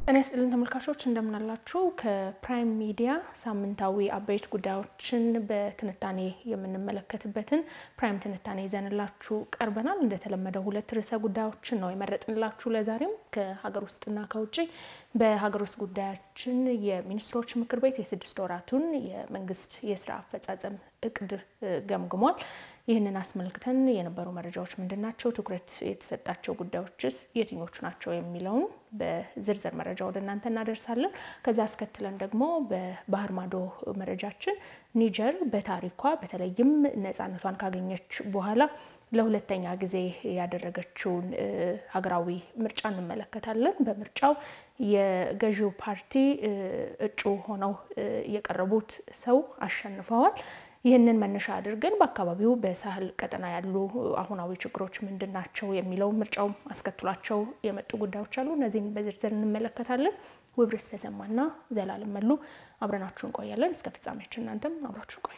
ጤና ይስጥልን ተመልካቾች እንደምናላችሁ። ከፕራይም ሚዲያ ሳምንታዊ አበይት ጉዳዮችን በትንታኔ የምንመለከትበትን ፕራይም ትንታኔ ይዘንላችሁ ቀርበናል። እንደተለመደው ሁለት ርዕሰ ጉዳዮችን ነው የመረጥንላችሁ ለዛሬም ከሀገር ውስጥና ከውጭ። በሀገር ውስጥ ጉዳያችን የሚኒስትሮች ምክር ቤት የስድስት ወራቱን የመንግስት የስራ አፈጻጸም እቅድ ገምግሟል። ይህንን አስመልክተን የነበሩ መረጃዎች ምንድን ናቸው? ትኩረት የተሰጣቸው ጉዳዮችስ የትኞቹ ናቸው? የሚለውን በዝርዝር መረጃ ወደ እናንተ እናደርሳለን። ከዛ አስከትለን ደግሞ በባህር ማዶ መረጃችን ኒጀር በታሪኳ በተለይም ነፃነቷን ካገኘች በኋላ ለሁለተኛ ጊዜ ያደረገችውን ሀገራዊ ምርጫ እንመለከታለን። በምርጫው የገዢው ፓርቲ እጩ ሆነው የቀረቡት ሰው አሸንፈዋል። ይህንን መነሻ አድርገን በአካባቢው በሳህል ቀጠና ያሉ አሁናዊ ችግሮች ምንድን ናቸው የሚለው ምርጫው አስከትሏቸው የመጡ ጉዳዮች አሉ። እነዚህን በዝርዝር እንመለከታለን። ውብርስ ተሰማና ዘላለም መሉ አብረናችሁ እንቆያለን እስከ ፍጻሜያችን። እናንተም አብራችሁ ቆዩ።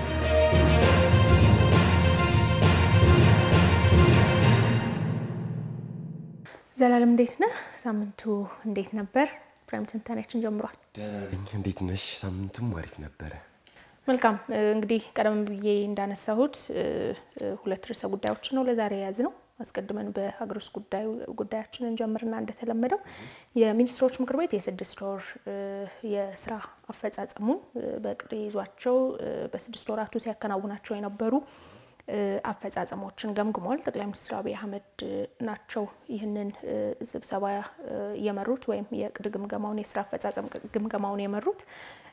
ዘላለም እንዴት ነህ? ሳምንቱ እንዴት ነበር? ፕራይም ትንታኔያችን ጀምሯል። ደህና ነኝ። እንዴት ነሽ? ሳምንቱም አሪፍ ነበረ። መልካም እንግዲህ ቀደም ብዬ እንዳነሳሁት ሁለት ርዕሰ ጉዳዮችን ነው ለዛሬ የያዝ ነው። አስቀድመን በሀገር ውስጥ ጉዳያችንን ጀምርና እንደተለመደው የሚኒስትሮች ምክር ቤት የስድስት ወር የስራ አፈጻጸሙን በእቅድ ይዟቸው በስድስት ወራቱ ሲያከናውናቸው የነበሩ አፈጻጸሞችን ገምግሟል። ጠቅላይ ሚኒስትር አብይ አህመድ ናቸው ይህንን ስብሰባ የመሩት ወይም የእቅድ ግምገማውን የስራ አፈጻጸም ግምገማውን የመሩት።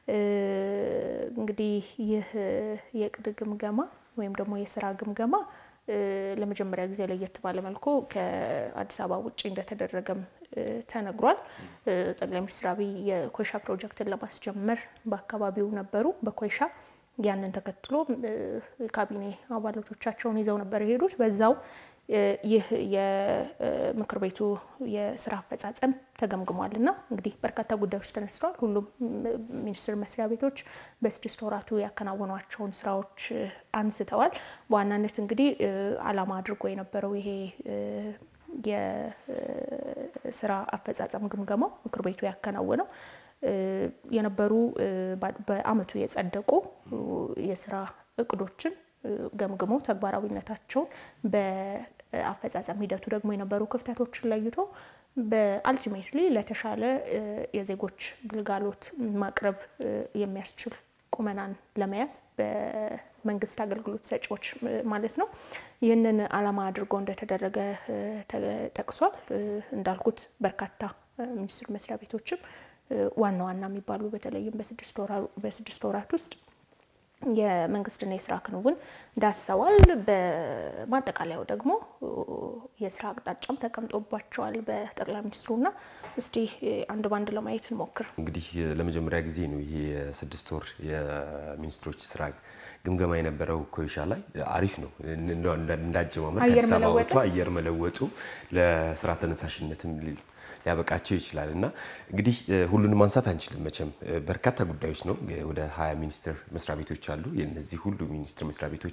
እንግዲህ ይህ የእቅድ ግምገማ ወይም ደግሞ የስራ ግምገማ ለመጀመሪያ ጊዜ ለየት ባለ መልኩ ከአዲስ አበባ ውጭ እንደተደረገም ተነግሯል። ጠቅላይ ሚኒስትር አብይ የኮይሻ ፕሮጀክትን ለማስጀመር በአካባቢው ነበሩ በኮይሻ ያንን ተከትሎ የካቢኔ አባላቶቻቸውን ይዘው ነበር የሄዱት። በዛው ይህ የምክር ቤቱ የስራ አፈጻጸም ተገምግሟል እና እንግዲህ በርካታ ጉዳዮች ተነስተዋል። ሁሉም ሚኒስቴር መስሪያ ቤቶች በስድስት ወራቱ ያከናወኗቸውን ስራዎች አንስተዋል። በዋናነት እንግዲህ ዓላማ አድርጎ የነበረው ይሄ የስራ አፈጻጸም ግምገማው ምክር ቤቱ ያከናወነው የነበሩ በአመቱ የጸደቁ የስራ እቅዶችን ገምግሞ ተግባራዊነታቸውን በአፈጻጸም ሂደቱ ደግሞ የነበሩ ክፍተቶችን ለይቶ በአልቲሜትሊ ለተሻለ የዜጎች ግልጋሎት ማቅረብ የሚያስችል ቁመናን ለመያዝ በመንግስት አገልግሎት ሰጪዎች ማለት ነው። ይህንን ዓላማ አድርጎ እንደተደረገ ጠቅሷል። እንዳልኩት በርካታ ሚኒስቴር መስሪያ ቤቶችም ዋና ዋና የሚባሉ በተለይም በስድስት ወራት ውስጥ የመንግስትና የስራ ክንውን ዳሰዋል። በማጠቃለያው ደግሞ የስራ አቅጣጫም ተቀምጦባቸዋል በጠቅላይ ሚኒስትሩና እስቲ አንድ ባንድ ለማየት እንሞክር። እንግዲህ ለመጀመሪያ ጊዜ ነው ይሄ የስድስት ወር የሚኒስትሮች ስራ ግምገማ የነበረው ኮይሻ ላይ አሪፍ ነው። እንዳጀማመር ከአዲስ አበባ ወጥቶ አየር መለወጡ ለስራ ተነሳሽነትም ሊያበቃቸው ይችላል እና እንግዲህ ሁሉንም ማንሳት አንችልም። መቼም በርካታ ጉዳዮች ነው። ወደ ሀያ ሚኒስቴር መስሪያ ቤቶች አሉ። የነዚህ ሁሉ ሚኒስቴር መስሪያ ቤቶች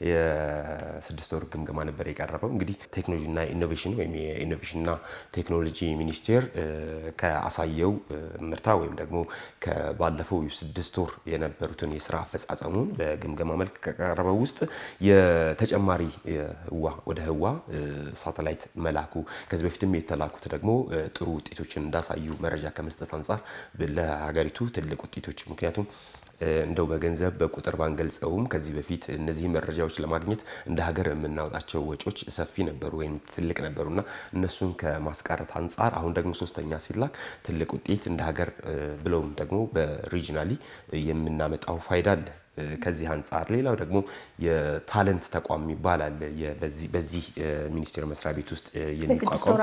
የስድስት ወር ግምገማ ነበር የቀረበው። እንግዲህ ቴክኖሎጂና ኢኖቬሽን ወይም የኢኖቬሽንና ቴክኖሎጂ ሚኒስቴር ከአሳየው ምርታ ወይም ደግሞ ከባለፈው ስድስት ወር የነበሩትን የስራ አፈጻጸሙን በግምገማ መልክ ከቀረበው ውስጥ የተጨማሪ ህዋ ወደ ህዋ ሳተላይት መላኩ ከዚህ በፊትም የተላኩት ደግሞ ጥሩ ውጤቶችን እንዳሳዩ መረጃ ከመስጠት አንጻር ለሀገሪቱ ትልቅ ውጤቶች ምክንያቱም እንደው በገንዘብ በቁጥር ባንገልጸውም ከዚህ በፊት እነዚህ መረጃዎች ለማግኘት እንደ ሀገር የምናወጣቸው ወጪዎች ሰፊ ነበሩ ወይም ትልቅ ነበሩና እነሱን ከማስቀረት አንጻር አሁን ደግሞ ሶስተኛ ሲላክ ትልቅ ውጤት እንደ ሀገር ብለውም ደግሞ በሪጂናሊ የምናመጣው ፋይዳ አለ። ከዚህ አንጻር ሌላው ደግሞ የታለንት ተቋም ይባላል። በዚህ ሚኒስቴር መስሪያ ቤት ውስጥ የሚቋቋም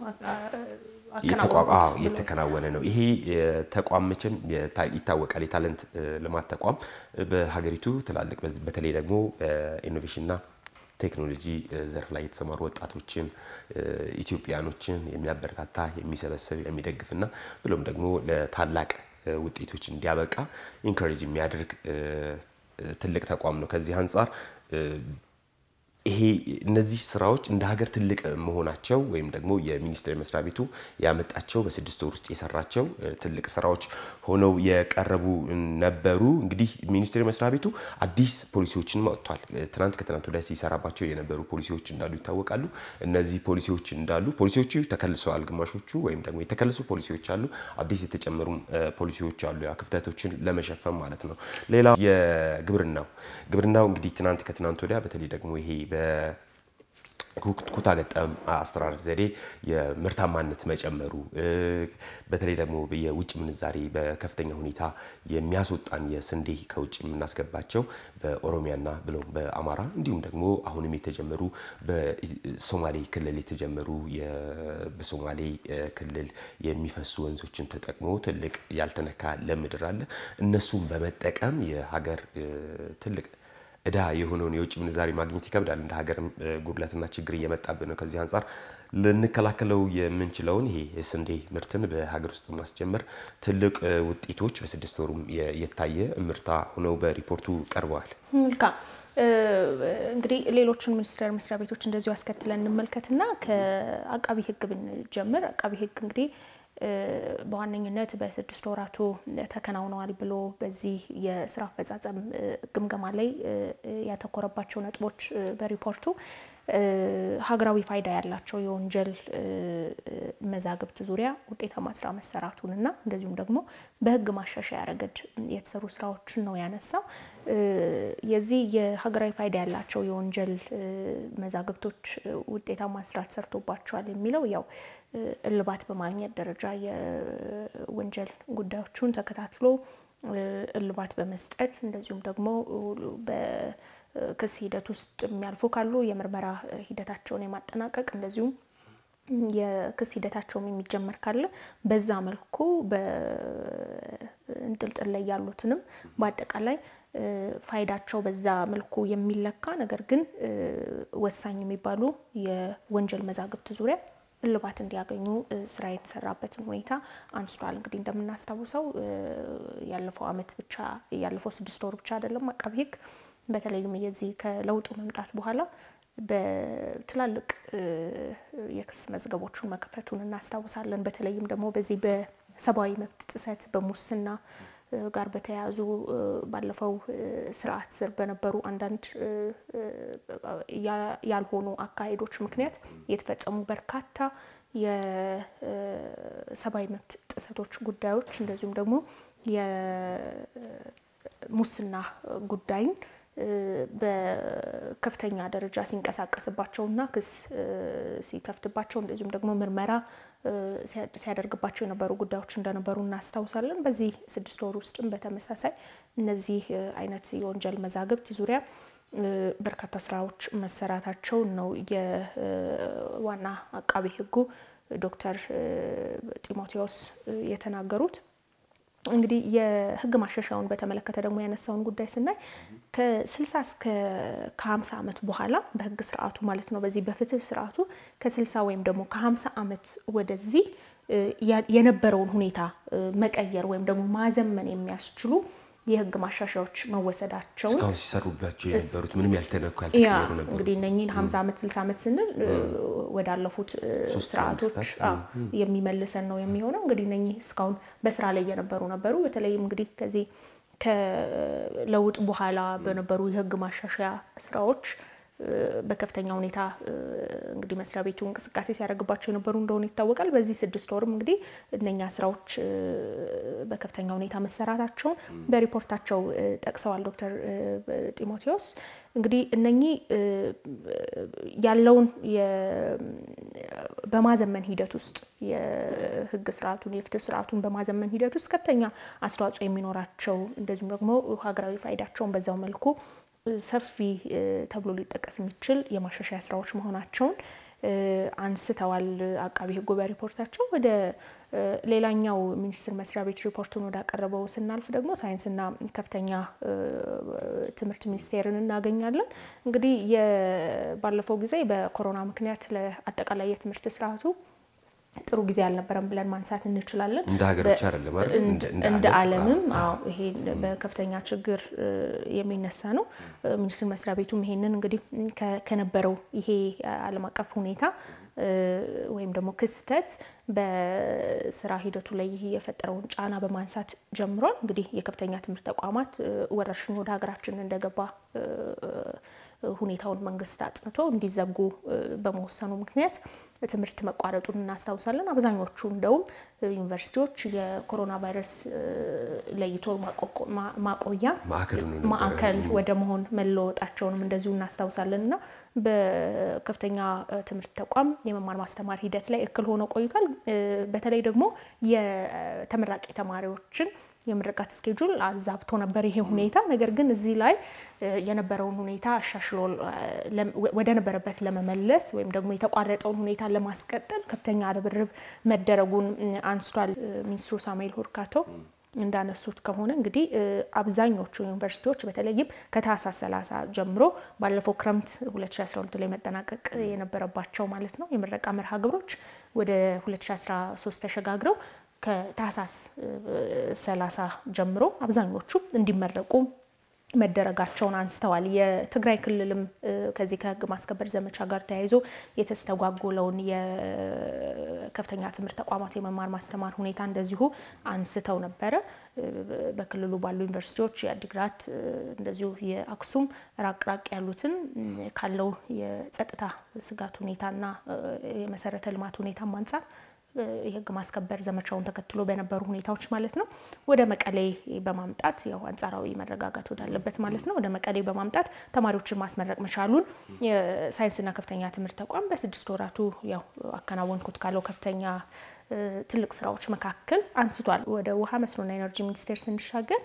የተከናወነ ነው። ይሄ ተቋም መቼም ይታወቃል። የታለንት ልማት ተቋም በሀገሪቱ ትላልቅ በተለይ ደግሞ በኢኖቬሽንና ቴክኖሎጂ ዘርፍ ላይ የተሰማሩ ወጣቶችን ኢትዮጵያኖችን የሚያበረታታ የሚሰበስብ የሚደግፍና ብሎም ደግሞ ለታላቅ ውጤቶች እንዲያበቃ ኢንካሬጅ የሚያደርግ ትልቅ ተቋም ነው። ከዚህ አንጻር ይሄ እነዚህ ስራዎች እንደ ሀገር ትልቅ መሆናቸው ወይም ደግሞ የሚኒስቴር መስሪያ ቤቱ ያመጣቸው በስድስት ወር ውስጥ የሰራቸው ትልቅ ስራዎች ሆነው የቀረቡ ነበሩ። እንግዲህ ሚኒስቴር መስሪያ ቤቱ አዲስ ፖሊሲዎችን አውጥቷል። ትናንት ከትናንት ወዲያ ሲሰራባቸው የነበሩ ፖሊሲዎች እንዳሉ ይታወቃሉ። እነዚህ ፖሊሲዎች እንዳሉ ፖሊሲዎቹ ተከልሰዋል። ግማሾቹ ወይም ደግሞ የተከለሱ ፖሊሲዎች አሉ፣ አዲስ የተጨመሩ ፖሊሲዎች አሉ። ያ ክፍተቶችን ለመሸፈን ማለት ነው። ሌላው የግብርናው ግብርናው እንግዲህ ትናንት ከትናንት ወዲያ በተለይ ደግሞ ይሄ ኩታ ገጠም አስተራረስ ዘዴ የምርታማነት መጨመሩ በተለይ ደግሞ የውጭ ምንዛሬ በከፍተኛ ሁኔታ የሚያስወጣን የስንዴ ከውጭ የምናስገባቸው በኦሮሚያና ብሎም በአማራ እንዲሁም ደግሞ አሁንም የተጀመሩ በሶማሌ ክልል የተጀመሩ በሶማሌ ክልል የሚፈሱ ወንዞችን ተጠቅሞ ትልቅ ያልተነካ ለም ምድር አለ። እነሱን በመጠቀም የሀገር ትልቅ እዳ የሆነውን የውጭ ምንዛሬ ማግኘት ይከብዳል። እንደ ሀገርም ጉድለትና ችግር እየመጣብን ነው። ከዚህ አንጻር ልንከላከለው የምንችለውን ይሄ የስንዴ ምርትን በሀገር ውስጥ ማስጀመር ትልቅ ውጤቶች በስድስት ወሩም የታየ እምርታ ሆነው በሪፖርቱ ቀርበዋል። መልካም እንግዲህ ሌሎችን ሚኒስቴር መስሪያ ቤቶች እንደዚሁ አስከትለን እንመልከትና ከአቃቢ ሕግ ብንጀምር አቃቢ ሕግ እንግዲህ በዋነኝነት በስድስት ወራቱ ተከናውነዋል ብሎ በዚህ የስራ አፈጻጸም ግምገማ ላይ ያተኮረባቸው ነጥቦች በሪፖርቱ ሀገራዊ ፋይዳ ያላቸው የወንጀል መዛግብት ዙሪያ ውጤታማ ስራ መሰራቱን እና እንደዚሁም ደግሞ በህግ ማሻሻያ ረገድ የተሰሩ ስራዎችን ነው ያነሳው። የዚህ የሀገራዊ ፋይዳ ያላቸው የወንጀል መዛግብቶች ውጤታማ ስራ ተሰርቶባቸዋል የሚለው ያው እልባት በማግኘት ደረጃ የወንጀል ጉዳዮቹን ተከታትሎ እልባት በመስጠት እንደዚሁም ደግሞ በክስ ሂደት ውስጥ የሚያልፉ ካሉ የምርመራ ሂደታቸውን የማጠናቀቅ እንደዚሁም የክስ ሂደታቸውም የሚጀመር ካለ በዛ መልኩ በእንጥልጥል ላይ ያሉትንም በአጠቃላይ ፋይዳቸው በዛ መልኩ የሚለካ ነገር ግን ወሳኝ የሚባሉ የወንጀል መዛግብት ዙሪያ እልባት እንዲያገኙ ስራ የተሰራበትን ሁኔታ አንስቷል። እንግዲህ እንደምናስታውሰው ያለፈው ዓመት ብቻ ያለፈው ስድስት ወር ብቻ አይደለም አቃቢ ሕግ በተለይም የዚህ ከለውጡ መምጣት በኋላ በትላልቅ የክስ መዝገቦቹን መከፈቱን እናስታውሳለን። በተለይም ደግሞ በዚህ በሰብአዊ መብት ጥሰት በሙስና ጋር በተያያዙ ባለፈው ስርዓት ስር በነበሩ አንዳንድ ያልሆኑ አካሄዶች ምክንያት የተፈጸሙ በርካታ የሰብአዊ መብት ጥሰቶች ጉዳዮች እንደዚሁም ደግሞ የሙስና ጉዳይን በከፍተኛ ደረጃ ሲንቀሳቀስባቸውና ክስ ሲከፍትባቸው እንደዚሁም ደግሞ ምርመራ ሲያደርግባቸው የነበሩ ጉዳዮች እንደነበሩ እናስታውሳለን። በዚህ ስድስት ወር ውስጥም በተመሳሳይ እነዚህ አይነት የወንጀል መዛግብት ዙሪያ በርካታ ስራዎች መሰራታቸውን ነው የዋና አቃቤ ሕጉ ዶክተር ጢሞቴዎስ የተናገሩት። እንግዲህ የህግ ማሻሻያውን በተመለከተ ደግሞ ያነሳውን ጉዳይ ስናይ ከስልሳ እስከ ከሀምሳ ዓመት በኋላ በህግ ስርዓቱ ማለት ነው በዚህ በፍትህ ስርዓቱ ከስልሳ ወይም ደግሞ ከሀምሳ ዓመት ወደዚህ የነበረውን ሁኔታ መቀየር ወይም ደግሞ ማዘመን የሚያስችሉ የህግ ማሻሻያዎች መወሰዳቸውን እስካሁን ሲሰሩባቸው የነበሩት ምንም ያልተነኩ ያልተቀየሩ ነበሩ። እንግዲህ እነኚህን ሀምሳ ዓመት ስልሳ ዓመት ስንል ወዳለፉት ስርዓቶች የሚመልሰን ነው የሚሆነው። እንግዲህ እነኚህ እስካሁን በስራ ላይ የነበሩ ነበሩ። በተለይም እንግዲህ ከዚህ ከለውጥ በኋላ በነበሩ የህግ ማሻሻያ ስራዎች በከፍተኛ ሁኔታ እንግዲህ መስሪያ ቤቱ እንቅስቃሴ ሲያደርግባቸው የነበሩ እንደሆነ ይታወቃል። በዚህ ስድስት ወርም እንግዲህ እነኛ ስራዎች በከፍተኛ ሁኔታ መሰራታቸውን በሪፖርታቸው ጠቅሰዋል ዶክተር ጢሞቴዎስ። እንግዲህ እነኚህ ያለውን በማዘመን ሂደት ውስጥ የህግ ስርዓቱን የፍትህ ስርዓቱን በማዘመን ሂደት ውስጥ ከፍተኛ አስተዋጽኦ የሚኖራቸው እንደዚሁም ደግሞ ሀገራዊ ፋይዳቸውን በዛው መልኩ ሰፊ ተብሎ ሊጠቀስ የሚችል የማሻሻያ ስራዎች መሆናቸውን አንስተዋል አቃቢ ህጉ በሪፖርታቸው። ወደ ሌላኛው ሚኒስቴር መስሪያ ቤት ሪፖርቱን ወዳቀረበው ስናልፍ ደግሞ ሳይንስና ከፍተኛ ትምህርት ሚኒስቴርን እናገኛለን። እንግዲህ ባለፈው ጊዜ በኮሮና ምክንያት ለአጠቃላይ የትምህርት ስርዓቱ ጥሩ ጊዜ አልነበረም ብለን ማንሳት እንችላለን። እንደ ሀገር ብቻ አይደለም አይደል? እንደ ዓለምም አዎ፣ ይሄ በከፍተኛ ችግር የሚነሳ ነው። ሚኒስቴር መስሪያ ቤቱም ይሄንን እንግዲህ ከነበረው ይሄ ዓለም አቀፍ ሁኔታ ወይም ደግሞ ክስተት በስራ ሂደቱ ላይ ይሄ የፈጠረውን ጫና በማንሳት ጀምሯል። እንግዲህ የከፍተኛ ትምህርት ተቋማት ወረርሽኙ ወደ ሀገራችን እንደገባ ሁኔታውን መንግስት አጥንቶ እንዲዘጉ በመወሰኑ ምክንያት ትምህርት መቋረጡን እናስታውሳለን። አብዛኞቹ እንደውም ዩኒቨርሲቲዎች የኮሮና ቫይረስ ለይቶ ማቆያ ማዕከል ወደ መሆን መለወጣቸውንም እንደዚሁ እናስታውሳለን እና በከፍተኛ ትምህርት ተቋም የመማር ማስተማር ሂደት ላይ እክል ሆኖ ቆይቷል። በተለይ ደግሞ የተመራቂ ተማሪዎችን የምርቃት ስኬጁል አዛብቶ ነበር ይሄ ሁኔታ። ነገር ግን እዚህ ላይ የነበረውን ሁኔታ አሻሽሎ ወደ ነበረበት ለመመለስ ወይም ደግሞ የተቋረጠውን ሁኔታ ለማስቀጠል ከፍተኛ ርብርብ መደረጉን አንስቷል ሚኒስትሩ ሳሙኤል ሁርካቶ። እንዳነሱት ከሆነ እንግዲህ አብዛኞቹ ዩኒቨርሲቲዎች በተለይም ከታህሳስ 30 ጀምሮ ባለፈው ክረምት 2012 ላይ መጠናቀቅ የነበረባቸው ማለት ነው የምረቃ መርሃ ግብሮች ወደ 2013 ተሸጋግረው ከታህሳስ 30 ጀምሮ አብዛኞቹ እንዲመረቁ መደረጋቸውን አንስተዋል። የትግራይ ክልልም ከዚህ ከህግ ማስከበር ዘመቻ ጋር ተያይዞ የተስተጓጎለውን የከፍተኛ ትምህርት ተቋማት የመማር ማስተማር ሁኔታ እንደዚሁ አንስተው ነበረ። በክልሉ ባሉ ዩኒቨርሲቲዎች የአዲግራት እንደዚሁ የአክሱም ራቅ ራቅ ያሉትን ካለው የጸጥታ ስጋት ሁኔታና የመሰረተ ልማት ሁኔታም አንጻር የህግ ማስከበር ዘመቻውን ተከትሎ በነበሩ ሁኔታዎች ማለት ነው ወደ መቀሌ በማምጣት ያው አንጻራዊ መረጋጋት ወዳለበት ማለት ነው ወደ መቀሌ በማምጣት ተማሪዎችን ማስመረቅ መቻሉን የሳይንስና ከፍተኛ ትምህርት ተቋም በስድስት ወራቱ ያው አከናወንኩት ካለው ከፍተኛ ትልቅ ስራዎች መካከል አንስቷል። ወደ ውሃ መስኖና ኤነርጂ ሚኒስቴር ስንሻገር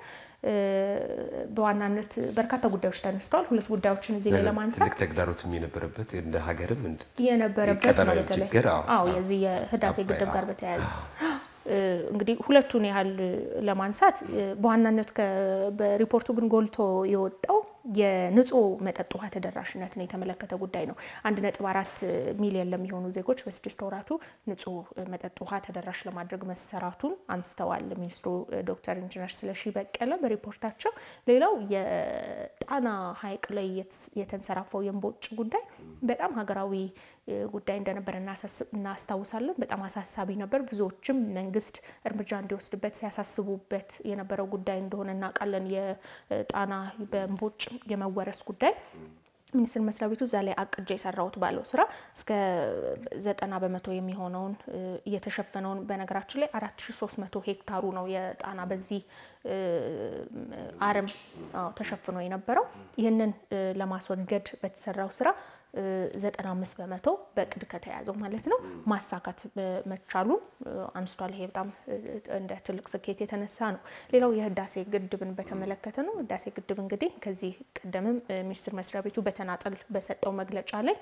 በዋናነት በርካታ ጉዳዮች ተነስተዋል። ሁለት ጉዳዮችን እዚህ ላይ ለማንሳት ትልቅ ተግዳሮትም የነበረበት እንደ ሀገርም የነበረበት ነው። በተለይ አዎ የዚህ የህዳሴ ግድብ ጋር በተያያዘ እንግዲህ ሁለቱን ያህል ለማንሳት በዋናነት በሪፖርቱ ግን ጎልቶ የወጣው የንጹህ መጠጥ ውሃ ተደራሽነትን የተመለከተ ጉዳይ ነው። አንድ ነጥብ አራት ሚሊዮን ለሚሆኑ ዜጎች በስድስት ወራቱ ንጹህ መጠጥ ውሃ ተደራሽ ለማድረግ መሰራቱን አንስተዋል ሚኒስትሩ ዶክተር ኢንጂነር ስለሺ በቀለ በሪፖርታቸው። ሌላው የጣና ሐይቅ ላይ የተንሰራፈው የእምቦጭ ጉዳይ በጣም ሀገራዊ ጉዳይ እንደነበር እናስታውሳለን። በጣም አሳሳቢ ነበር። ብዙዎችም መንግስት እርምጃ እንዲወስድበት ሲያሳስቡበት የነበረው ጉዳይ እንደሆነ እናውቃለን። የጣና በእምቦጭ የመወረስ ጉዳይ ሚኒስቴር መስሪያ ቤቱ እዛ ላይ አቅጄ የሰራሁት ባለው ስራ እስከ ዘጠና በመቶ የሚሆነውን እየተሸፈነውን በነገራችን ላይ አራት ሺ ሶስት መቶ ሄክታሩ ነው የጣና በዚህ አረም ተሸፍኖ የነበረው ይህንን ለማስወገድ በተሰራው ስራ ዘጠና አምስት በመቶ በእቅድ ከተያዘው ማለት ነው ማሳካት መቻሉን አንስቷል። ይሄ በጣም እንደ ትልቅ ስኬት የተነሳ ነው። ሌላው የህዳሴ ግድብን በተመለከተ ነው። ህዳሴ ግድብ እንግዲህ ከዚህ ቀደምም ሚኒስቴር መስሪያ ቤቱ በተናጠል በሰጠው መግለጫ ላይ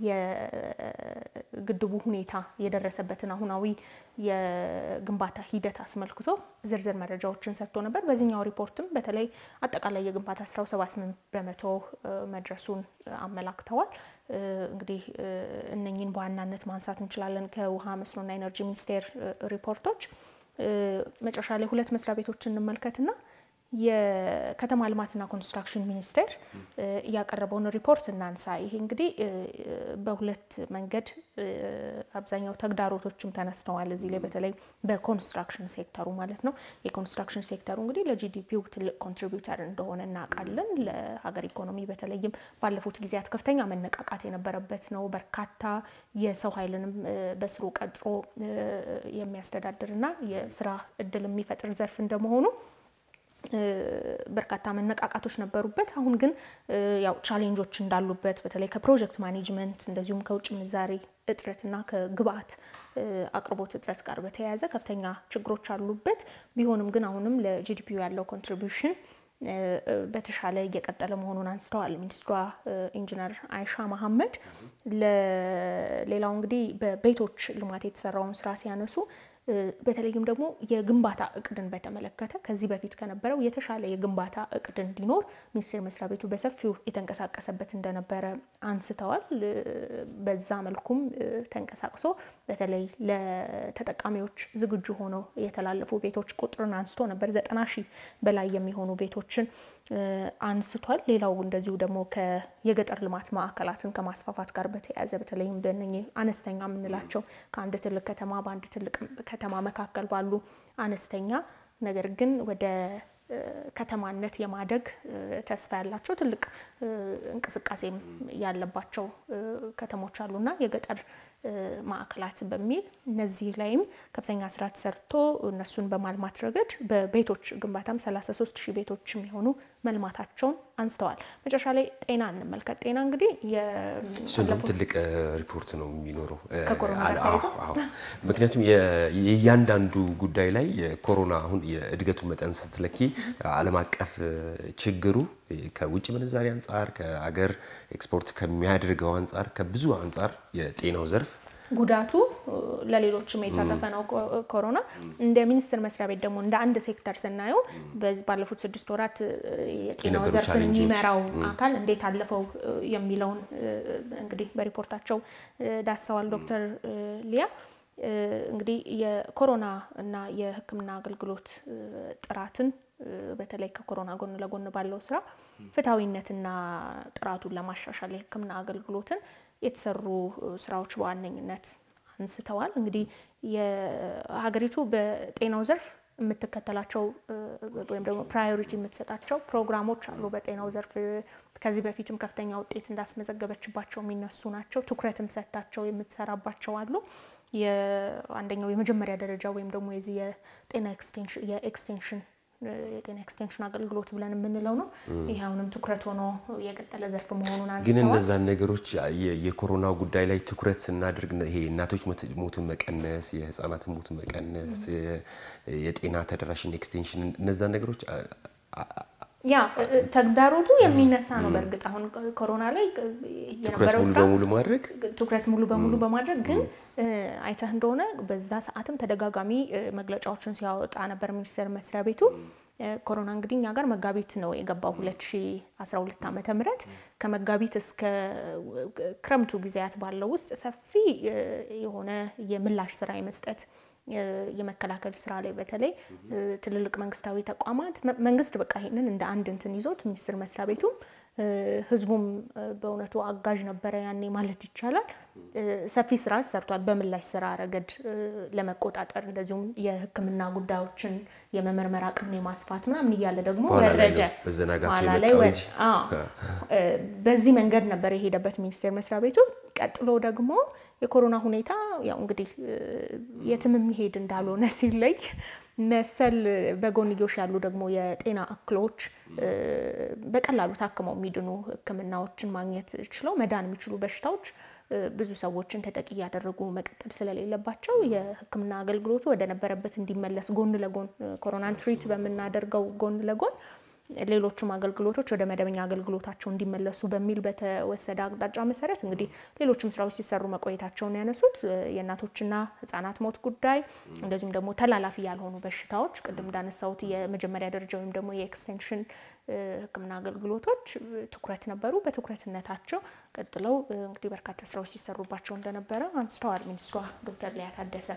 የግድቡ ሁኔታ የደረሰበትን አሁናዊ የግንባታ ሂደት አስመልክቶ ዝርዝር መረጃዎችን ሰጥቶ ነበር። በዚህኛው ሪፖርትም በተለይ አጠቃላይ የግንባታ ስራው 78 በመቶ መድረሱን አመላክተዋል። እንግዲህ እነኝን በዋናነት ማንሳት እንችላለን ከውሃ መስኖና ኤነርጂ ሚኒስቴር ሪፖርቶች። መጨረሻ ላይ ሁለት መስሪያ ቤቶችን እንመልከትና የከተማ ልማትና ኮንስትራክሽን ሚኒስቴር ያቀረበውን ሪፖርት እናንሳ። ይሄ እንግዲህ በሁለት መንገድ አብዛኛው ተግዳሮቶችም ተነስተዋል እዚህ ላይ በተለይ በኮንስትራክሽን ሴክተሩ ማለት ነው። የኮንስትራክሽን ሴክተሩ እንግዲህ ለጂዲፒው ትልቅ ኮንትሪቢዩተር እንደሆነ እናውቃለን። ለሀገር ኢኮኖሚ በተለይም ባለፉት ጊዜያት ከፍተኛ መነቃቃት የነበረበት ነው። በርካታ የሰው ኃይልንም በስሩ ቀጥሮ የሚያስተዳድርና የስራ እድል የሚፈጥር ዘርፍ እንደመሆኑ በርካታ መነቃቃቶች ነበሩበት። አሁን ግን ያው ቻሌንጆች እንዳሉበት በተለይ ከፕሮጀክት ማኔጅመንት እንደዚሁም ከውጭ ምንዛሬ እጥረትና ከግብአት አቅርቦት እጥረት ጋር በተያያዘ ከፍተኛ ችግሮች አሉበት። ቢሆንም ግን አሁንም ለጂዲፒው ያለው ኮንትሪቢዩሽን በተሻለ እየቀጠለ መሆኑን አንስተዋል ሚኒስትሯ ኢንጂነር አይሻ መሐመድ። ሌላው እንግዲህ በቤቶች ልማት የተሰራውን ስራ ሲያነሱ በተለይም ደግሞ የግንባታ እቅድን በተመለከተ ከዚህ በፊት ከነበረው የተሻለ የግንባታ እቅድ እንዲኖር ሚኒስቴር መስሪያ ቤቱ በሰፊው የተንቀሳቀሰበት እንደነበረ አንስተዋል። በዛ መልኩም ተንቀሳቅሶ በተለይ ለተጠቃሚዎች ዝግጁ ሆነው የተላለፉ ቤቶች ቁጥርን አንስቶ ነበር። ዘጠና ሺህ በላይ የሚሆኑ ቤቶችን አንስቷል። ሌላው እንደዚሁ ደግሞ የገጠር ልማት ማዕከላትን ከማስፋፋት ጋር በተያያዘ በተለይም በእነኚህ አነስተኛ የምንላቸው ከአንድ ትልቅ ከተማ በአንድ ትልቅ ከተማ መካከል ባሉ አነስተኛ ነገር ግን ወደ ከተማነት የማደግ ተስፋ ያላቸው ትልቅ እንቅስቃሴም ያለባቸው ከተሞች አሉና የገጠር ማዕከላት በሚል እነዚህ ላይም ከፍተኛ ስራ ተሰርቶ እነሱን በማልማት ረገድ በቤቶች ግንባታም 33 ሺህ ቤቶች የሚሆኑ መልማታቸውን አንስተዋል። መጨረሻ ላይ ጤና እንመልከት። ጤና እንግዲህ እሱንም ትልቅ ሪፖርት ነው የሚኖረው ከኮሮና ጋር ተያይዞ ምክንያቱም የእያንዳንዱ ጉዳይ ላይ የኮሮና አሁን የእድገቱ መጠን ስትለኪ ዓለም አቀፍ ችግሩ ከውጭ ምንዛሪ አንጻር ከአገር ኤክስፖርት ከሚያደርገው አንጻር ከብዙ አንጻር የጤናው ዘርፍ ጉዳቱ ለሌሎችም የተረፈ ነው። ኮሮና እንደ ሚኒስቴር መስሪያ ቤት ደግሞ እንደ አንድ ሴክተር ስናየው በዚህ ባለፉት ስድስት ወራት የጤናው ዘርፍን የሚመራው አካል እንዴት አለፈው የሚለውን እንግዲህ በሪፖርታቸው ዳሰዋል። ዶክተር ሊያ እንግዲህ የኮሮና እና የሕክምና አገልግሎት ጥራትን በተለይ ከኮሮና ጎን ለጎን ባለው ስራ ፍትሐዊነትና ጥራቱን ለማሻሻል የሕክምና አገልግሎትን የተሰሩ ስራዎች በዋነኝነት አንስተዋል። እንግዲህ የሀገሪቱ በጤናው ዘርፍ የምትከተላቸው ወይም ደግሞ ፕራዮሪቲ የምትሰጣቸው ፕሮግራሞች አሉ። በጤናው ዘርፍ ከዚህ በፊትም ከፍተኛ ውጤት እንዳስመዘገበችባቸው የሚነሱ ናቸው። ትኩረትም ሰጥታቸው የምትሰራባቸው አሉ። የአንደኛው የመጀመሪያ ደረጃ ወይም ደግሞ የዚህ የጤና የኤክስቴንሽን የጤና ኤክስቴንሽን አገልግሎት ብለን የምንለው ነው። ይህ አሁንም ትኩረት ሆኖ የቀጠለ ዘርፍ መሆኑን አንስተዋል። ግን እነዛን ነገሮች የኮሮና ጉዳይ ላይ ትኩረት ስናደርግ ይሄ እናቶች ሞትን መቀነስ፣ የህፃናትን ሞት መቀነስ፣ የጤና ተደራሽን ኤክስቴንሽን እነዛን ነገሮች ያ ተግዳሮቱ የሚነሳ ነው። በእርግጥ አሁን ኮሮና ላይ የነበረው ሙሉ ስራ በሙሉ ማድረግ ትኩረት ሙሉ በሙሉ በማድረግ ግን አይተህ እንደሆነ በዛ ሰዓትም ተደጋጋሚ መግለጫዎችን ሲያወጣ ነበር ሚኒስቴር መስሪያ ቤቱ። ኮሮና እንግዲህ እኛ ጋር መጋቢት ነው የገባው 2012 ዓመተ ምህረት ከመጋቢት እስከ ክረምቱ ጊዜያት ባለው ውስጥ ሰፊ የሆነ የምላሽ ስራ የመስጠት የመከላከል ስራ ላይ በተለይ ትልልቅ መንግስታዊ ተቋማት መንግስት በቃ ይሄንን እንደ አንድ እንትን ይዞት ሚኒስቴር መስሪያ ቤቱም ህዝቡም በእውነቱ አጋዥ ነበረ ያኔ ማለት ይቻላል። ሰፊ ስራ ሰርቷል። በምላሽ ስራ ረገድ ለመቆጣጠር እንደዚሁም የሕክምና ጉዳዮችን የመመርመር አቅም የማስፋት ምናምን እያለ ደግሞ በኋላ ላይ ወረደ። ነው መዘናጋቱ ኋላ ላይ የመጣው ወ- እንጂ። አዎ። በዚህ መንገድ ነበር የሄደበት ሚኒስቴር መስሪያ ቤቱ። ቀጥሎ ደግሞ የኮሮና ሁኔታ ያው እንግዲህ የትም የሚሄድ እንዳልሆነ ሲለይ መሰል በጎንዮሽ ያሉ ደግሞ የጤና እክሎች በቀላሉ ታክመው የሚድኑ ሕክምናዎችን ማግኘት ችለው መዳን የሚችሉ በሽታዎች ብዙ ሰዎችን ተጠቂ እያደረጉ መቀጠል ስለሌለባቸው የሕክምና አገልግሎቱ ወደ ነበረበት እንዲመለስ ጎን ለጎን ኮሮናን ትሪት በምናደርገው ጎን ለጎን ሌሎቹም አገልግሎቶች ወደ መደበኛ አገልግሎታቸው እንዲመለሱ በሚል በተወሰደ አቅጣጫ መሰረት እንግዲህ ሌሎችም ስራዎች ሲሰሩ መቆየታቸውን ያነሱት የእናቶችና ህጻናት ሞት ጉዳይ እንደዚሁም ደግሞ ተላላፊ ያልሆኑ በሽታዎች ቅድም እንዳነሳሁት የመጀመሪያ ደረጃ ወይም ደግሞ የኤክስቴንሽን ህክምና አገልግሎቶች ትኩረት ነበሩ። በትኩረትነታቸው ቀጥለው እንግዲህ በርካታ ስራዎች ሲሰሩባቸው እንደነበረ አንስተዋል ሚኒስትሯ ዶክተር ሊያ ታደሰ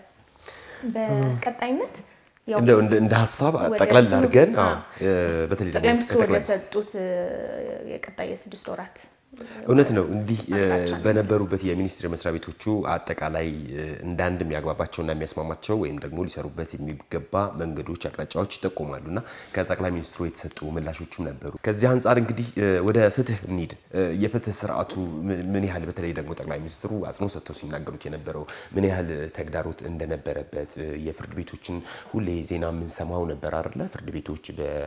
በቀጣይነት ያው እንደው እንደ እንደ ሀሳብ ወደ ጠቅለል ትምህርት- አድርገን አዎ፣ አዎ። በተለይ ጠቅላይ ደግሞ ሚኒስትሩ ወደ ከጠቅላይ ሰጡት የቀጣይ የስድስት ወራት እውነት ነው። እንዲህ አቅጣጫ ነው በነበሩበት የሚኒስቴር መስሪያ ቤቶቹ አጠቃላይ እንደ አንድ የሚያግባባቸውና የሚያስማማቸው ወይም ደግሞ ሊሰሩበት የሚገባ መንገዶች፣ አቅጣጫዎች ይጠቁማሉ እና ከጠቅላይ ሚኒስትሩ የተሰጡ ምላሾችም ነበሩ። ከዚህ አንጻር እንግዲህ ወደ ፍትህ እንሂድ። የፍትህ ስርዓቱ ምን- ምን ያህል በተለይ ደግሞ ጠቅላይ ሚኒስትሩ አጽንኦት ሰጥተው ሲናገሩት የነበረው ምን ያህል ተግዳሮት እንደነበረበት የፍርድ ቤቶችን ሁሌ ዜና የምንሰማው ነበር አይደለ? ፍርድ ቤቶች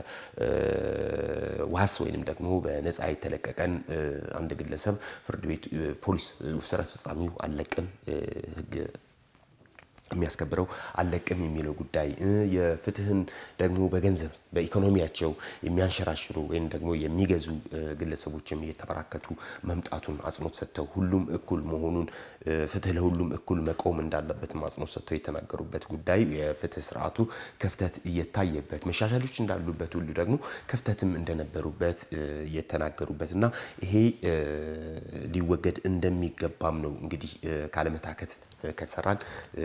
በዋስ ወይንም ደግሞ በነፃ የተለቀቀን አንድ ግለሰብ ፍርድ ቤት ፖሊስ ስራ አስፈጻሚው አለቅም ህግ የሚያስከብረው አለቅም የሚለው ጉዳይ የፍትህን ደግሞ በገንዘብ በኢኮኖሚያቸው የሚያንሸራሽሩ ወይም ደግሞ የሚገዙ ግለሰቦችም እየተበራከቱ መምጣቱን አጽንኦት ሰጥተው ሁሉም እኩል መሆኑን ፍትህ ለሁሉም እኩል መቆም እንዳለበትም አጽንኦት ሰጥተው የተናገሩበት ጉዳይ የፍትህ ስርዓቱ ክፍተት እየታየበት መሻሻሎች እንዳሉበት ሁሉ ደግሞ ክፍተትም እንደነበሩበት የተናገሩበት እና ይሄ ሊወገድ እንደሚገባም ነው እንግዲህ ካለመታከት ከተሰራን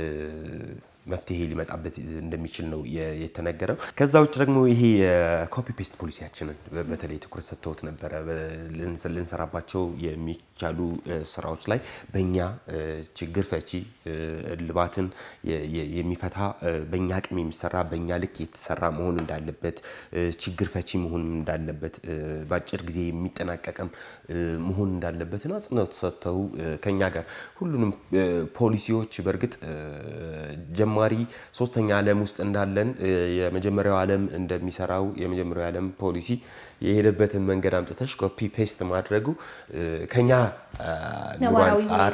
መፍትሄ ሊመጣበት እንደሚችል ነው የተነገረው። ከዛ ውጭ ደግሞ ይሄ የኮፒ ፔስት ፖሊሲያችንን በተለይ ትኩረት ሰጥተውት ነበረ። ልንሰራባቸው የሚቻሉ ስራዎች ላይ በእኛ ችግር ፈቺ እልባትን የሚፈታ በእኛ አቅም የሚሰራ በእኛ ልክ የተሰራ መሆን እንዳለበት፣ ችግር ፈቺ መሆን እንዳለበት፣ በአጭር ጊዜ የሚጠናቀቅም መሆን እንዳለበትን አጽንኦት ሰጥተው ከኛ ጋር ሁሉንም ፖሊሲዎች በእርግጥ ጀማሪ ሶስተኛ ዓለም ውስጥ እንዳለን የመጀመሪያው ዓለም እንደሚሰራው የመጀመሪያው ዓለም ፖሊሲ የሄደበትን መንገድ አምጥተሽ ኮፒ ፔስት ማድረጉ ከኛ ኑሮ አንጻር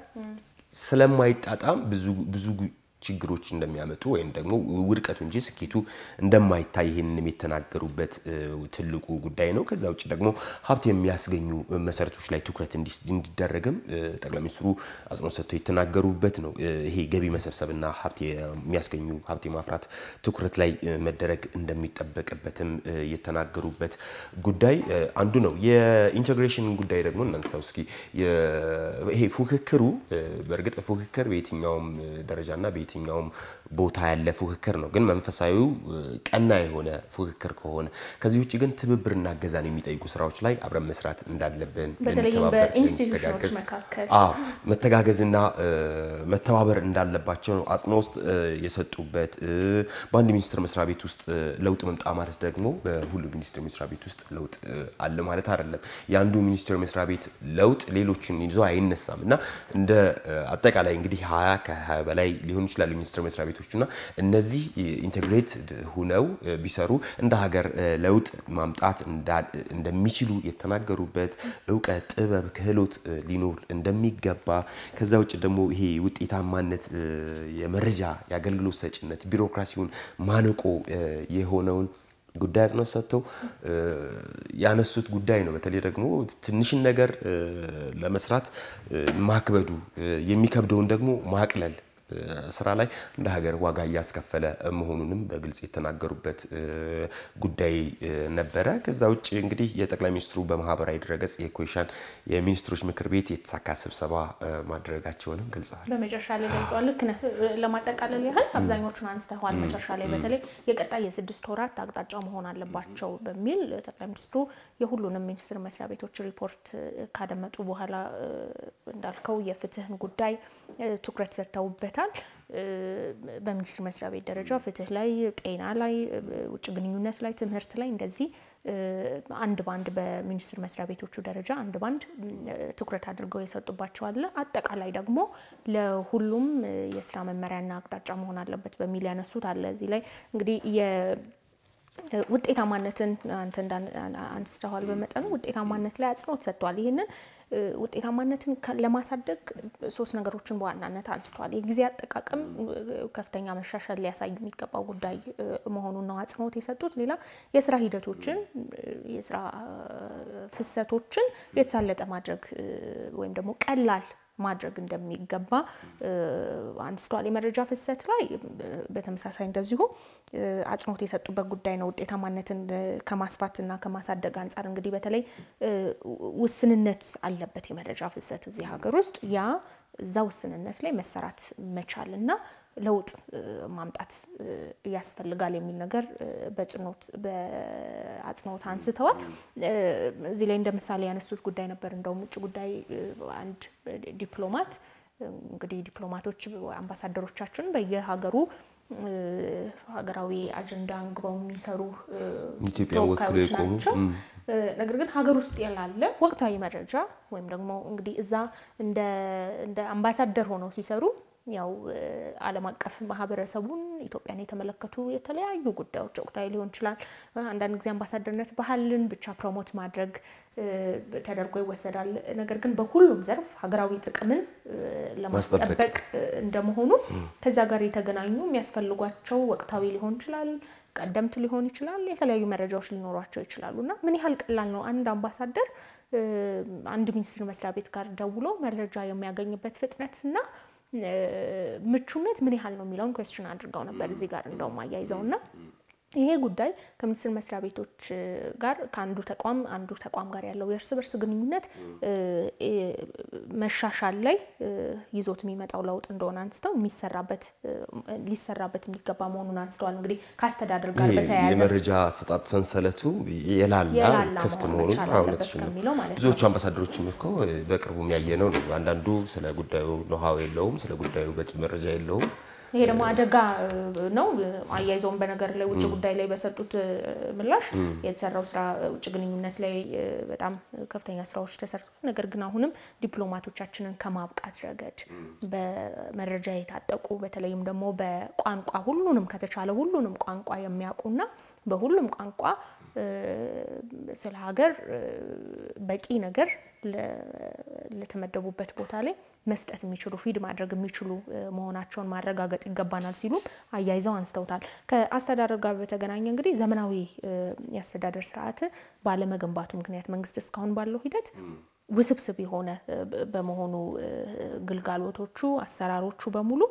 ስለማይጣጣም ብዙ ብዙ ችግሮች እንደሚያመጡ ወይም ደግሞ ውድቀቱ እንጂ ስኬቱ እንደማይታይ ይህንንም የተናገሩበት ትልቁ ጉዳይ ነው። ከዛ ውጭ ደግሞ ሀብት የሚያስገኙ መሰረቶች ላይ ትኩረት እንዲደረግም ጠቅላይ ሚኒስትሩ አጽንኦት ሰጥተው የተናገሩበት ነው። ይሄ ገቢ መሰብሰብና ሀብት የሚያስገኙ ሀብት የማፍራት ትኩረት ላይ መደረግ እንደሚጠበቅበትም የተናገሩበት ጉዳይ አንዱ ነው። የኢንቴግሬሽን ጉዳይ ደግሞ እናንሳው እስኪ። ይሄ ፉክክሩ በእርግጥ ፉክክር በየትኛውም ደረጃና የትኛውም ቦታ ያለ ፉክክር ነው። ግን መንፈሳዊው ቀና የሆነ ፉክክር ከሆነ ከዚህ ውጭ ግን ትብብርና እገዛን የሚጠይቁ ስራዎች ላይ አብረን መስራት እንዳለብን በተለይም በኢንስቲትዩሽኖች መካከል መተጋገዝና መተባበር እንዳለባቸው ነው አጽንኦት የሰጡበት። በአንድ ሚኒስቴር መስሪያ ቤት ውስጥ ለውጥ መምጣ ማለት ደግሞ በሁሉ ሚኒስቴር መስሪያ ቤት ውስጥ ለውጥ አለ ማለት አይደለም። የአንዱ ሚኒስቴር መስሪያ ቤት ለውጥ ሌሎችን ይዞ አይነሳም እና እንደ አጠቃላይ እንግዲህ ሀያ ከሀያ በላይ ሊሆኑ ይችላሉ ሚኒስቴር መስሪያ ቤቶች እና እነዚህ ኢንቴግሬት ሁነው ቢሰሩ እንደ ሀገር ለውጥ ማምጣት እንደሚችሉ የተናገሩበት እውቀት፣ ጥበብ፣ ክህሎት ሊኖር እንደሚገባ ከዛ ውጭ ደግሞ ይሄ ውጤታማነት የመረጃ የአገልግሎት ሰጭነት ቢሮክራሲውን ማነቆ የሆነውን ጉዳይ አጽንኦት ሰጥተው ያነሱት ጉዳይ ነው። በተለይ ደግሞ ትንሽን ነገር ለመስራት ማክበዱ የሚከብደውን ደግሞ ማቅለል ስራ ላይ እንደ ሀገር ዋጋ እያስከፈለ መሆኑንም በግልጽ የተናገሩበት ጉዳይ ነበረ። ከዛ ውጭ እንግዲህ የጠቅላይ ሚኒስትሩ በማህበራዊ ድረገጽ የኮይሻን የሚኒስትሮች ምክር ቤት የተሳካ ስብሰባ ማድረጋቸውንም ገልጸዋል። በመጨረሻ ላይ ገልጸዋል። ልክ ነህ። ለማጠቃለል ያህል አብዛኞቹን አንስተዋል። መጨረሻ ላይ በተለይ የቀጣይ የስድስት ወራት አቅጣጫ መሆን አለባቸው በሚል ጠቅላይ ሚኒስትሩ የሁሉንም ሚኒስቴር መስሪያ ቤቶች ሪፖርት ካደመጡ በኋላ እንዳልከው የፍትህን ጉዳይ ትኩረት ሰጥተውበታል። በሚኒስቴር መስሪያ ቤት ደረጃ ፍትህ ላይ፣ ጤና ላይ፣ ውጭ ግንኙነት ላይ፣ ትምህርት ላይ እንደዚህ አንድ ባንድ በሚኒስቴር መስሪያ ቤቶቹ ደረጃ አንድ ባንድ ትኩረት አድርገው የሰጡባቸው አለ። አጠቃላይ ደግሞ ለሁሉም የስራ መመሪያና አቅጣጫ መሆን አለበት በሚል ያነሱት አለ። እዚህ ላይ እንግዲህ ውጤታማነትን አንተ አንስተዋል። በመጠኑ ውጤታማነት ላይ አጽንኦት ሰጥተዋል። ይህንን ውጤታማነትን ለማሳደግ ሶስት ነገሮችን በዋናነት አንስተዋል። የጊዜ አጠቃቀም ከፍተኛ መሻሻል ሊያሳይ የሚገባው ጉዳይ መሆኑን ነው አጽንኦት የሰጡት። ሌላ የስራ ሂደቶችን የስራ ፍሰቶችን የተሳለጠ ማድረግ ወይም ደግሞ ቀላል ማድረግ እንደሚገባ አንስተዋል። የመረጃ ፍሰት ላይ በተመሳሳይ እንደዚሁ አጽንኦት የሰጡበት ጉዳይ ነው። ውጤታማነትን ከማስፋትና ከማሳደግ አንጻር እንግዲህ በተለይ ውስንነት አለበት የመረጃ ፍሰት እዚህ ሀገር ውስጥ ያ እዛ ውስንነት ላይ መሰራት መቻል እና ለውጥ ማምጣት ያስፈልጋል የሚል ነገር በአጽንኦት አንስተዋል። እዚህ ላይ እንደ ምሳሌ ያነሱት ጉዳይ ነበር። እንደውም ውጭ ጉዳይ አንድ ዲፕሎማት እንግዲህ ዲፕሎማቶች አምባሳደሮቻችን በየሀገሩ ሀገራዊ አጀንዳ አንግበው የሚሰሩ ተወካዮች ናቸው። ነገር ግን ሀገር ውስጥ ያላለ ወቅታዊ መረጃ ወይም ደግሞ እንግዲህ እዛ እንደ አምባሳደር ሆነው ሲሰሩ ያው ዓለም አቀፍ ማህበረሰቡን ኢትዮጵያን የተመለከቱ የተለያዩ ጉዳዮች ወቅታዊ ሊሆን ይችላል። አንዳንድ ጊዜ አምባሳደርነት ባህልን ብቻ ፕሮሞት ማድረግ ተደርጎ ይወሰዳል። ነገር ግን በሁሉም ዘርፍ ሀገራዊ ጥቅምን ለማስጠበቅ እንደመሆኑ ከዛ ጋር የተገናኙ የሚያስፈልጓቸው ወቅታዊ ሊሆን ይችላል ቀደምት ሊሆን ይችላል። የተለያዩ መረጃዎች ሊኖሯቸው ይችላሉ እና ምን ያህል ቀላል ነው አንድ አምባሳደር አንድ ሚኒስቴር መስሪያ ቤት ጋር ደውሎ መረጃ የሚያገኝበት ፍጥነት እና ምቹነት ምን ያህል ነው የሚለውን ኩዌስችን አድርገው ነበር እዚህ ጋር እንደውም አያይዘው እና ይሄ ጉዳይ ከሚኒስቴር መስሪያ ቤቶች ጋር ከአንዱ ተቋም አንዱ ተቋም ጋር ያለው የእርስ በርስ ግንኙነት መሻሻል ላይ ይዞት የሚመጣው ለውጥ እንደሆነ አንስተው የሚሰራበት ሊሰራበት የሚገባ መሆኑን አንስተዋል። እንግዲህ ከአስተዳደር ጋር በተያያዘ የመረጃ አሰጣጥ ሰንሰለቱ የላላ ክፍት መሆኑን እውነትሽ ነው። ብዙዎቹ አምባሳደሮችም እኮ በቅርቡ የሚያየነው ነው። አንዳንዱ ስለ ጉዳዩ ኖሃው የለውም፣ ስለ ጉዳዩ በቂ መረጃ የለውም። ይሄ ደግሞ አደጋ ነው። አያይዘውን በነገር ላይ ውጭ ጉዳይ ላይ በሰጡት ምላሽ የተሰራው ስራ ውጭ ግንኙነት ላይ በጣም ከፍተኛ ስራዎች ተሰርተዋል። ነገር ግን አሁንም ዲፕሎማቶቻችንን ከማብቃት ረገድ በመረጃ የታጠቁ በተለይም ደግሞ በቋንቋ ሁሉንም ከተቻለ ሁሉንም ቋንቋ የሚያውቁና በሁሉም ቋንቋ ስለ ሀገር በቂ ነገር ለተመደቡበት ቦታ ላይ መስጠት የሚችሉ ፊድ ማድረግ የሚችሉ መሆናቸውን ማረጋገጥ ይገባናል ሲሉም አያይዘው አንስተውታል። ከአስተዳደር ጋር በተገናኘ እንግዲህ ዘመናዊ የአስተዳደር ስርዓት ባለመገንባቱ ምክንያት መንግስት እስካሁን ባለው ሂደት ውስብስብ የሆነ በመሆኑ ግልጋሎቶቹ፣ አሰራሮቹ በሙሉ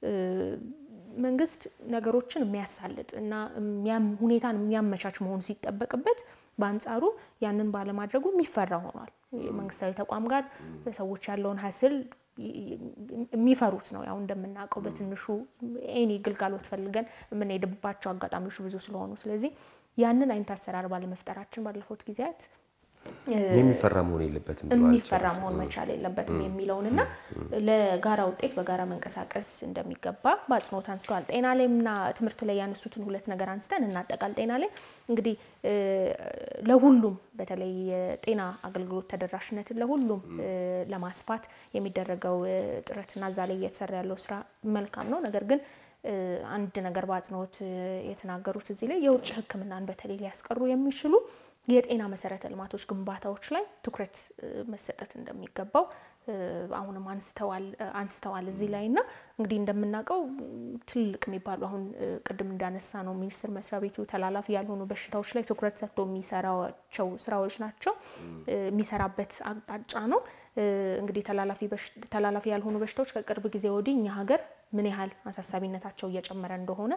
መንግስት ነገሮችን የሚያሳልጥ እና ሁኔታን የሚያመቻች መሆኑ ሲጠበቅበት በአንጻሩ ያንን ባለማድረጉ የሚፈራ ሆኗል። መንግስታዊ ተቋም ጋር ሰዎች ያለውን ሀስል የሚፈሩት ነው። ያው እንደምናውቀው በትንሹ ኤኒ ግልጋሎት ፈልገን የምንሄድባቸው አጋጣሚዎች ብዙ ስለሆኑ፣ ስለዚህ ያንን አይነት አሰራር ባለመፍጠራችን ባለፉት ጊዜያት የሚፈራ መሆን የለበትም የሚፈራ መሆን መቻል የለበትም የሚለውንና ለጋራ ውጤት በጋራ መንቀሳቀስ እንደሚገባ በአጽንኦት አንስተዋል። ጤና ላይና ትምህርት ላይ ያነሱትን ሁለት ነገር አንስተን እናጠቃል። ጤና ላይ እንግዲህ ለሁሉም በተለይ የጤና አገልግሎት ተደራሽነትን ለሁሉም ለማስፋት የሚደረገው ጥረትና እዛ ላይ እየተሰራ ያለው ስራ መልካም ነው። ነገር ግን አንድ ነገር በአጽንኦት የተናገሩት እዚህ ላይ የውጭ ሕክምናን በተለይ ሊያስቀሩ የሚችሉ የጤና መሰረተ ልማቶች ግንባታዎች ላይ ትኩረት መሰጠት እንደሚገባው አሁንም አንስተዋል እዚህ ላይ እና እንግዲህ እንደምናውቀው ትልቅ የሚባሉ አሁን ቅድም እንዳነሳ ነው ሚኒስቴር መስሪያ ቤቱ ተላላፊ ያልሆኑ በሽታዎች ላይ ትኩረት ሰጥቶ የሚሰራቸው ስራዎች ናቸው የሚሰራበት አቅጣጫ ነው። እንግዲህ ተላላፊ ያልሆኑ በሽታዎች ከቅርብ ጊዜ ወዲህ እኛ ሀገር ምን ያህል አሳሳቢነታቸው እየጨመረ እንደሆነ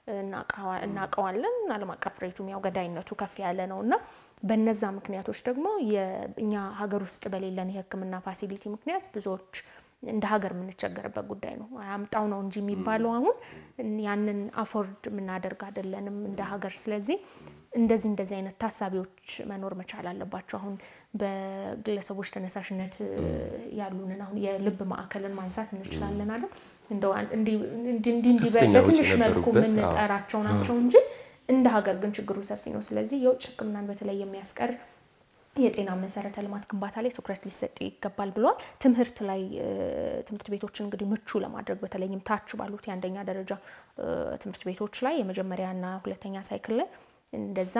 እናውቀዋለን። ዓለም አቀፍ ሬቱም ያው ገዳይነቱ ከፍ ያለ ነው እና በነዛ ምክንያቶች ደግሞ እኛ ሀገር ውስጥ በሌለን የሕክምና ፋሲሊቲ ምክንያት ብዙዎች እንደ ሀገር የምንቸገርበት ጉዳይ ነው። አያምጣው ነው እንጂ የሚባለው አሁን ያንን አፎርድ የምናደርግ አይደለንም እንደ ሀገር። ስለዚህ እንደዚህ እንደዚህ አይነት ታሳቢዎች መኖር መቻል አለባቸው። አሁን በግለሰቦች ተነሳሽነት ያሉንን አሁን የልብ ማዕከልን ማንሳት እንችላለን አይደል? እንዲህ በትንሽ መልኩ የምንጠራቸው ናቸው እንጂ እንደ ሀገር ግን ችግሩ ሰፊ ነው። ስለዚህ የውጭ ሕክምናን በተለይ የሚያስቀር የጤና መሰረተ ልማት ግንባታ ላይ ትኩረት ሊሰጥ ይገባል ብለዋል። ትምህርት ላይ ትምህርት ቤቶችን እንግዲህ ምቹ ለማድረግ በተለይም ታች ባሉት የአንደኛ ደረጃ ትምህርት ቤቶች ላይ የመጀመሪያና ሁለተኛ ሳይክል ላይ እንደዛ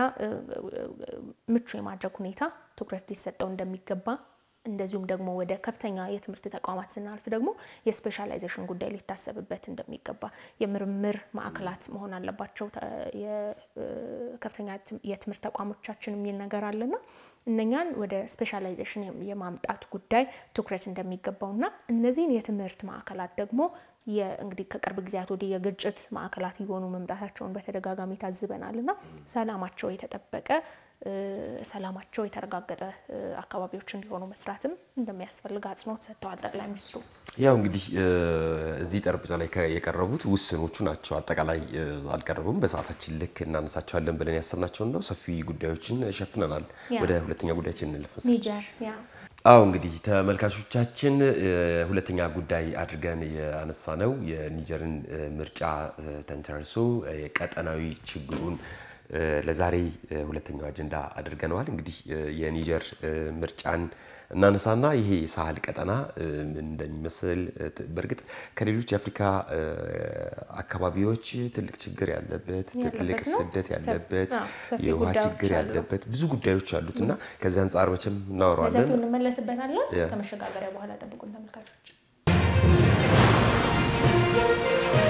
ምቹ የማድረግ ሁኔታ ትኩረት ሊሰጠው እንደሚገባ እንደዚሁም ደግሞ ወደ ከፍተኛ የትምህርት ተቋማት ስናልፍ ደግሞ የስፔሻላይዜሽን ጉዳይ ሊታሰብበት እንደሚገባ የምርምር ማዕከላት መሆን አለባቸው የከፍተኛ የትምህርት ተቋሞቻችን የሚል ነገር አለና እነኛን ወደ ስፔሻላይዜሽን የማምጣት ጉዳይ ትኩረት እንደሚገባውና እነዚህን የትምህርት ማዕከላት ደግሞ እንግዲህ ከቅርብ ጊዜያት ወዲህ የግጭት ማዕከላት እየሆኑ መምጣታቸውን በተደጋጋሚ ታዝበናል እና ሰላማቸው የተጠበቀ ሰላማቸው የተረጋገጠ አካባቢዎች እንዲሆኑ መስራትም እንደሚያስፈልግ አጽንኦት ሰጥተዋል ጠቅላይ ሚኒስትሩ። ያው እንግዲህ እዚህ ጠረጴዛ ላይ የቀረቡት ውስኖቹ ናቸው። አጠቃላይ አልቀረቡም። በሰዓታችን ልክ እናነሳቸዋለን ብለን ያሰብናቸውን ነው። ሰፊ ጉዳዮችን ሸፍነናል። ወደ ሁለተኛ ጉዳያችን እንለፍ። ኒጀር አዎ እንግዲህ ተመልካቾቻችን ሁለተኛ ጉዳይ አድርገን ያነሳ ነው የኒጀርን ምርጫ ተንተርሶ የቀጠናዊ ችግሩን ለዛሬ ሁለተኛው አጀንዳ አድርገነዋል። እንግዲህ የኒጀር ምርጫን እናነሳና ይሄ ሳህል ቀጠና ምን እንደሚመስል በእርግጥ ከሌሎች የአፍሪካ አካባቢዎች ትልቅ ችግር ያለበት ትልቅ ስደት ያለበት የውሃ ችግር ያለበት ብዙ ጉዳዮች አሉት እና ከዚህ አንጻር መቼም እናወራዋለን። በሰፊው እንመለስበታለን። ከመሸጋገሪያ በኋላ ጠብቁን ተመልካቾች።